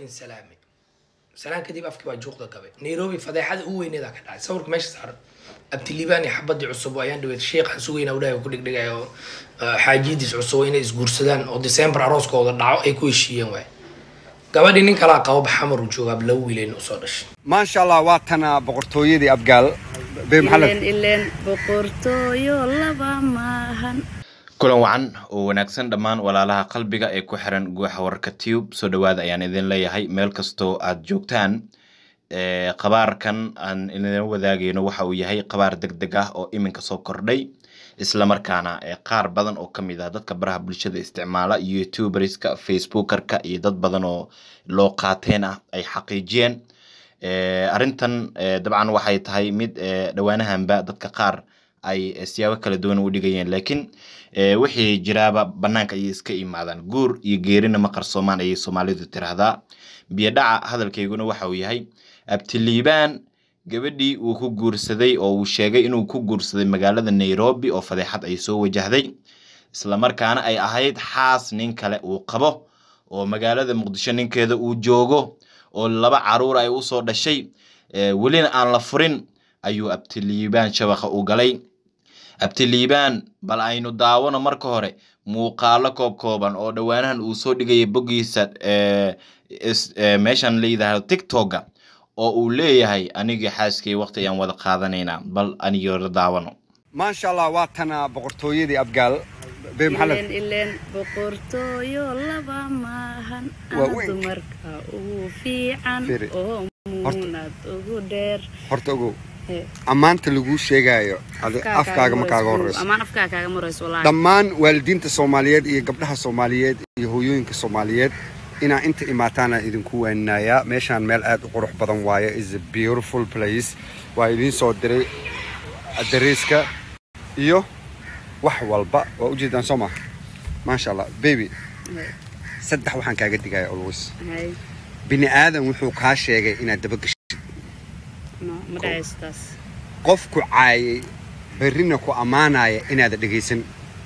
idin salaamay salaan kadib afkii baa juuqda gabay nairobi fadeexada u weyneeda ka dhacay sawirka meesha saaran abtiliibaan iyo xabadii cusub oo ayaan dhaweed sheekhan sugayna udhahay ku dhigdhigay oo xaajidiis cusub inay isguursadaan oo december arooskooda dhaco ay ku heshiiyeen waay gabadhii nin kalaa qabo baxamar uu joogaa laba wiilayna usoo dhashay maasha allah waa tana boqortooyadii abgaal bee maxamed ileen ileen boqortooyo laba maahan kulan wacan oo wanaagsan dhammaan walaalaha qalbiga ee ku xiran guuxa warka tube soo dhawaada ayaan idin leeyahay meel kastoo aad joogtaan qabaarkan aan idin wadaagayno waxa uu yahay qabaar deg deg ah oo iminka soo kordhay islamarkaana qaar badan oo ka mid ah dadka baraha bulshada isticmaala youtuberska facebookerka iyo dad badan oo loo qaateen ah ay xaqiijiyeen arrintan dabcan waxay tahay mid dhowaanahanba dadka qaar ay siyaabo kala duwan u dhigayeen laakiin wixii jiraaba banaanka ayay iska imaadaan guur iyo geerina ma qarsoomaan ayay soomaalidu tiraahdaa biyodhaca hadalkayguna waxa uu yahay abtiliibaan gabadhii uu ku guursaday oo uu sheegay inuu ku guursaday magaalada nairobi oo fadeexad ay soo wajahday islamarkaana ay ahayd xaas nin kale uu qabo oo magaalada muqdisho ninkeeda uu joogo oo laba caruur ay usoo dhashay welina aan la furin ayuu abtiliibaan shabaqa u galay abtiliibaan bal aynu daawano marka hore muuqaalo koob kooban oo dhowaanahan uu soo dhigaya boggiisa meeshan la yidhaahdo tictokga oo uu leeyahay anigii xaaskay waqti ayaan wada qaadanaynaa bal anigoo daawano maasha allah waa tana boqortooyadii abgaal bee maxamed ileen ileen boqortooyo laba maahan Waa ana weyn. dumarka ugu fiican Firi. oo muunad ugu dheer horta ogow He, ammaanta laguu sheegaayo adi afkaaga ma kaaga horeyso amaan afkaaga kaaga marayso wallaahi dhammaan waalidiinta soomaaliyeed iyo gabdhaha soomaaliyeed iyo hooyooyinka soomaaliyeed inaa inta imaataana idinku waaninayaa meeshaan meel aad u qurux badan waaye is a beautiful place waa idiin soo diray adariiska iyo wax walba waa ujeedaan soo maha maasha allah baby He, saddex waxaan kaaga digaya always hay bini aadan wuxuu kaa sheegay inaad dabagasho no ma dhacayso taas qofku caayay berrina ku ammaanaya inaada dhegaysan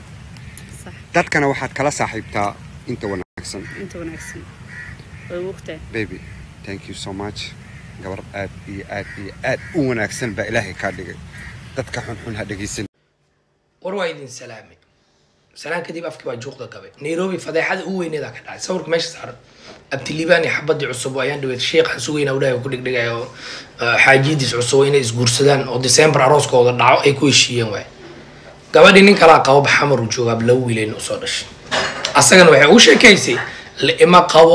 sax dadkana waxaad kala saaxiibtaa inta wanaagsan inta wanaagsan way ogtahay baby thank you so much gabar aad iyo aad iyo aad u wanaagsan baa ilaahay kaa dhigay dadka xunxun ha dhegaysan war waa idin salaamay salaan kadib afkii baa juuqda gabay nairobi fadeexada u weyneeda ka dhacay sawirka meesha saaran abtiliibaan iyo xabadii cusub oo ayaan dhaweed sheekhan sugayna udhahay ku dhigdhigay oo xaajidiis cusub inay isguursadaan oo december arooskooda dhaco ay ku heshiiyeen waay gabadhii nin kalaa qabo baxamar uu joogaa laba wiilayna usoo dhashay asagana waxay ugu sheekaysay la'ima qabo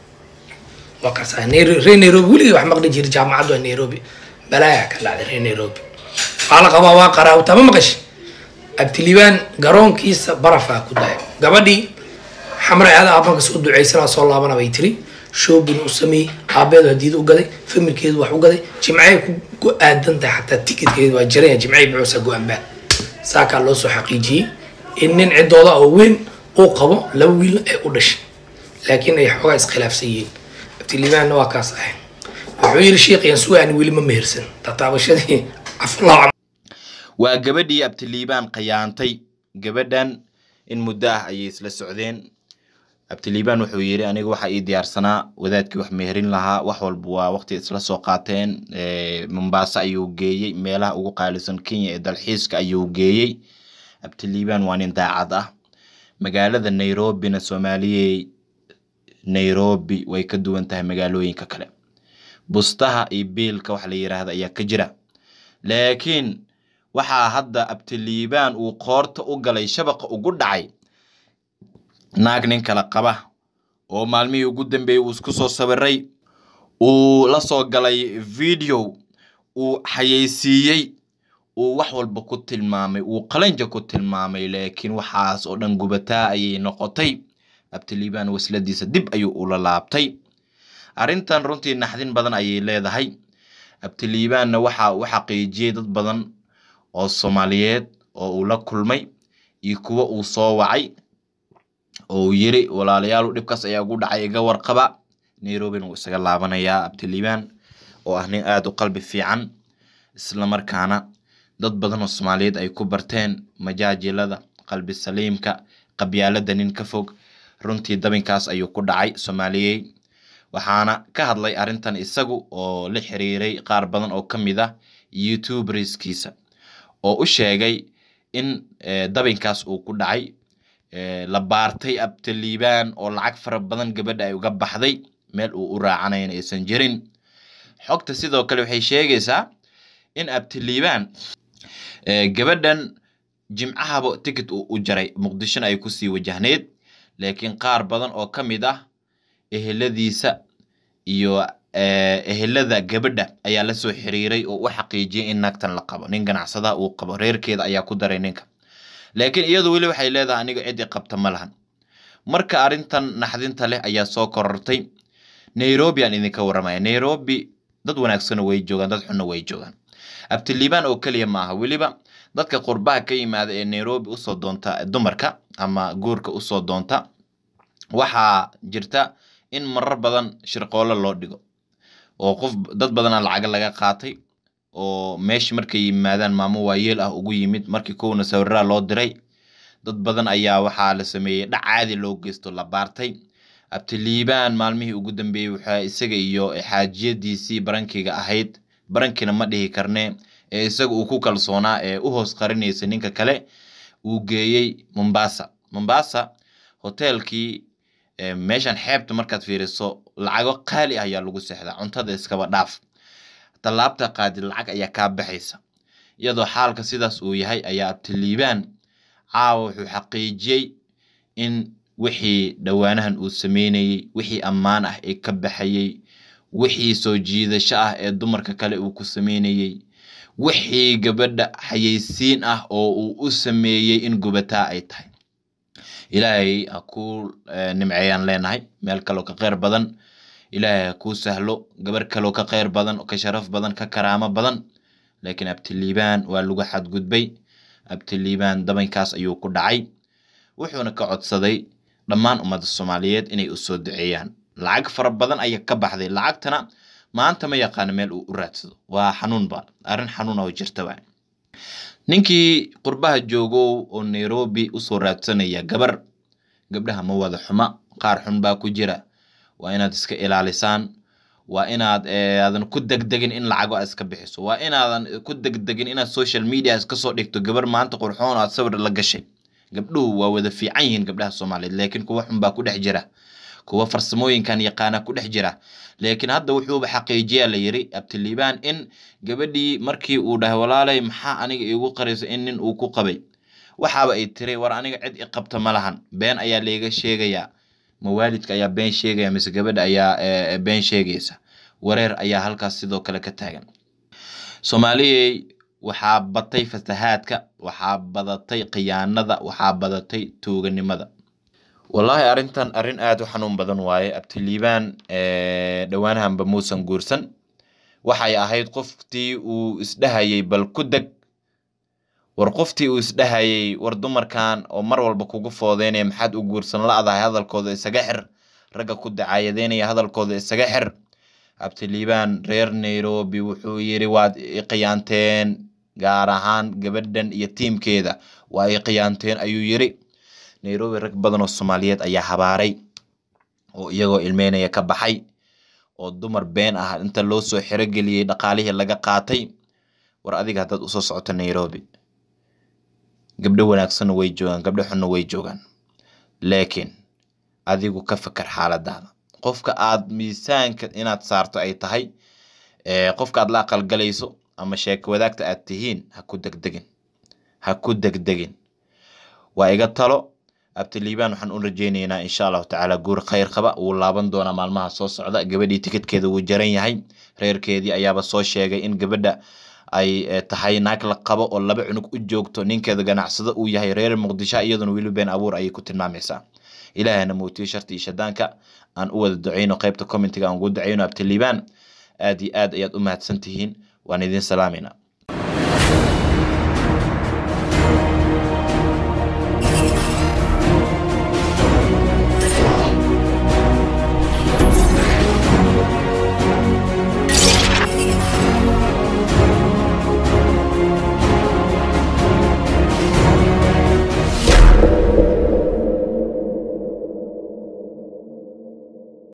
waa kasaa Nairo- reer nairobi weligii wax maqli jiri jaamacaddu waa nairobi balaayaa ka dhacday reer nairobi waa la qabaa waa qaraawtaa ma maqashi abtiliibaan garoonkiisa barafaa ku dahay gabadhii xamre aada aabanka soo ducaysanaa soo laabana bay tiri shoobin u sameeyey aabeedu hadiida u gaday familkeedu wax u gaday jimcay ku ku aadan tahay xataa tikidkeedu waa jiranya jimcay bucuusa go-aanbaa saakaa loo soo xaqiijiyey in nin ciddooda oo weyn uu qabo laba wiilna ay u dhashay laakiin ay xoogaa iskhilaafsan yihiin abtiliibaanna waa kaas ahay wuxuu yidhi sheekhiyan sugaani weli ma mehersan tataabashadii aflaaca waa gabadhii abtiliibaan qayaantay gabadhan in muddo ah ayay isla socdeen abtiliibaan wuxuu yidhi aniga waxaa ii diyaarsanaa wadaadkii wax meherin lahaa wax walba waa waqti isla soo qaateen Eh, mombasa ayuu geeyey meelaha ugu qaalisan kenya ee dalxiiska ayuu geeyey abtiliibaan waa nin daacad ah magaalada nairobina soomaaliyey nairobi way ka duwan tahay magaalooyinka kale bustaha iyo biilka wax la yiraahda ayaa ka jira laakiin waxaa hadda abtiliibaan uu qoorta u galay shabaqa ugu dhacay naag nin kala qaba oo maalmihii ugu dambeeyey uu isku soo sawiray uu la soo galay video uu xayeysiiyey uu wax walba ku tilmaamay uu qalanja ku tilmaamay laakiin waxaas oo dhan gubataa ayay noqotay abtiliibaan wasladiisa dib ayuu ula laabtay arrintan runtii naxdin badan ayay leedahay abtiliibaanna waxa uu xaqiijiyey dad badan oo soomaaliyeed oo uu la kulmay iyo kuwo uu soo wacay oo uu yiri walaalayaal dhibkaas ayaa ugu dhacay iga warqaba nairobina wuu isaga laabanayaa abtiliibaan oo ah nin aada u qalbi fiican islamarkaana dad badan oo soomaaliyeed ay ku barteen majaajilada qalbi saliimka qabyaalada nin ka fog runtii dabinkaas ayuu ku dhacay soomaaliyey waxaana ka hadlay arrintan isagu oo la xiriiray qaar badan oo ka mid ah youtuberskiisa oo u sheegay in eh, dabinkaas uu ku dhacay eh, la baartay abtaliibaan oo lacag fara badan gabadha ay uga baxday meel uu u raacanayna aysan jirin xogta sidoo kale waxay sheegaysaa in abtaliibaan eh, gabadhan jimcahaba ticket uu u jaray muqdishona ay kusii wajahneyd laakiin qaar badan oo ka mid ah eheladiisa iyo eh, ehelada gabadha ayaa la soo xiriiray oo u xaqiijiyay in naagtan la qabo nin ganacsadaha uu qabo reerkeeda ayaa ku daray ninka laakiin iyadu weli waxay leedahay aniga cid i qabta ma lahan marka arrintan naxdinta leh ayaa soo korortay nairobi aan idinka waramaya nairobi dad wanaagsana way joogaan dad xunna way joogaan abtiliibaan oo keliya maaha weliba dadka qurbaha ka yimaada ee nairobi usoo doonta dumarka ama guurka usoo doonta waxaa jirta in marar badan shirqoolo loo dhigo oo qof dad badana lacaga laga qaatay oo meesha markay yimaadaan maamo waayeel ah ugu yimid markii kowna sawiraa loo diray dad badan ayaa waxaa la sameeyey dhac caadi loo geysto la baartay abtiliibaan maalmihii ugu dambeeyey waxaa isaga iyo xaajiyadiisii barankiga ahayd barankina ma dhihi karne ee isaga uu ku kalsoonaa ee u hoos qarinaysa ninka kale uu geeyey mombasa mombasa hoteelkii eh, meeshan xeebta markaad fiiriso lacago qaali ah ayaa lagu seexdaa cuntada iskaba dhaaf tallaabta qaadid lacag ayaa kaa baxaysa iyadoo xaalka sidaas uu yahay ayaa abtiliibaan caawa wuxuu xaqiijiyey in wixii dhowaanahan uu sameynayey wixii ammaan ah ee ka baxayey wixii soo jiidasho ah ee dumarka kale uu ku sameynayey wixii gabadha xayeysiin ah oo uu u sameeyey in gubataa ay tahay ilaahay ha kuu eh, nimceeyaan leenahay meel kaloo ka kheyr badan ilaahay ha kuu sahlo gabar kaloo ka kheyr badan ka sharaf badan ka karaamo badan laakiin abtiliibaan waa lagu xadgudbay abtiliibaan dabankaas ayuu ku dhacay wuxuuna ka codsaday dhammaan ummadda soomaaliyeed inay u soo duceeyaan lacag fara badan ayaa ka baxday lacagtana maanta ma yaqaano meel uu u raadsado waa xanuun ba arrin xanuun oo jirta waa ninkii qurbaha joogow oo nairobi usoo raadsanaya gabar gabdhaha ma wada xuma qaar xun baa ku jira waa inaad iska ilaalisaan waa inaad eh, aadan ku degdegin in lacago aad iska bixiso waa inaadan ku degdegin inaad social media iska soo dhigto gabar maanta qurxoon oo aad sawir la gashay gabdhuhu waa wada fiican yihiin gabdhaha soomaaliyeed laakiin kuwa xun baa ku dhex jira kuwa farsamooyinkan yaqaana ku dhex jira laakiin hadda wuxuuba xaqiijiyaa la yiri abtiliibaan in gabadhii markii uu dhahay walaalay maxaa aniga iigu qarayso in nin uu ku qabay waxaaba ay tiri war aniga cid i qabta ma lahan been ayaa layga sheegayaa ma waalidka ayaa been sheegaya mise gabadha ayaa eh, been sheegaysa wareer ayaa halkaas sidoo kale ka taagan soomaaliyey waxaa batay fasahaadka waxaa badatay khiyaanada waxaa badatay tuuganimada wallaahi arrintan arrin aada u xanuun badan waaye abtiliibaan eh, dhowaanahanba muusan guursan waxay ahayd qoftii uu isdhahayay bal ku deg war qoftii uu isdhahayay war dumarkan oo mar walba kugu foodeynaya maxaad u guursan la-dahay hadalkooda isaga xir ragga ku dacaayadeynaya hadalkooda isaga xir abtiliibaan reer nairobi wuxuu yiri waad i khiyaanteen gaar ahaan gabadhan iyo tiimkeeda waa i khiyaanteen ayuu yiri nairobi rag badan oo soomaaliyeed ayaa habaaray oo iyagoo ilmeynaya ka baxay oo dumar been ah inta loo soo xirogeliyey dhaqaalihii laga qaatay war adiga haddaad usoo socoto nairobi gabdho wanaagsanna way joogaan gabdho xunna way joogaan laakiin adigu ka fakar xaaladaada qofka aad miisaanka inaad saarto ay tahay eh, qofka aad la aqalgalayso ama sheeko wadaagta aad tihiin ha ku degdegin ha ku degdegin waa iga talo abtiliibaan waxaan u rajeyneynaa insha allahu tacaala guur khayr qaba wuu laaban doonaa maalmaha soo socda gabadhii tikidkeeda wuu jaran yahay reerkeedii ayaaba soo sheegay in gabadha ay eh, tahay naag la qabo oo laba cunug u joogto ninkeeda ganacsado uu yahay reer muqdisho iyaduna weli been abuur ayay ku tilmaamaysaa ilaahana muutiyo sharti iyo shadaanka aan u wada duceyno qaybta commentiga aan ugu duceyno abtiliibaan aad iyo aad ayaad u mahadsan tihiin waan idin salaamayna